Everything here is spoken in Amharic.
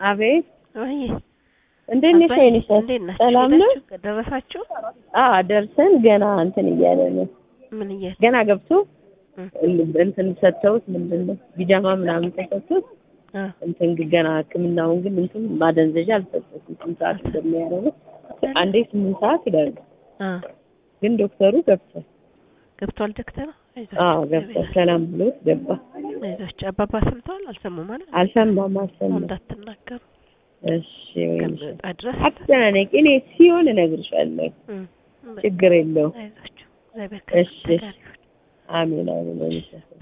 አቤት ወይ እንዴት ነሽ? አባዬ፣ ወይንሽ እንዴት ናችሁ? ሰላም ነው? ሄዳችሁ ደረሳችሁ? አዎ ደርሰን ገና እንትን እያለ ነው። ምን እያለ ገና ገብቶ እም፣ እንትን ሰጥተውት ምንድን ነው ቢጃማ ምናምን ተሰጥቶት አ፣ እንትን ግን ገና ሕክምናውን ግን እንትን ማደንዘዣ አልሰጠትም። ስንት ሰዓት እንደሚያደርጉት አንዴ ስምንት ሰዓት ይላሉ። አ፣ ግን ዶክተሩ ገብቷል። ገብቷል ዶክተር? አዎ ገብቷል። ሰላም ብሎት ገባ። አይዟችሁ። አባባ ሰምተዋል? አልሰሙም ማለት አልሰማም አልሰማም። እንዳትናገሩ እሺ ወይንሽ ከምጣ ድረስ አትጨናነቂ። እኔ ሲሆን እነግርሻለሁ። እም፣ ችግር የለውም። አይዟችሁ። እግዚአብሔር እሺ፣ ከእናንተ ጋር ይሁን። አሜን አሜን ወይንሽ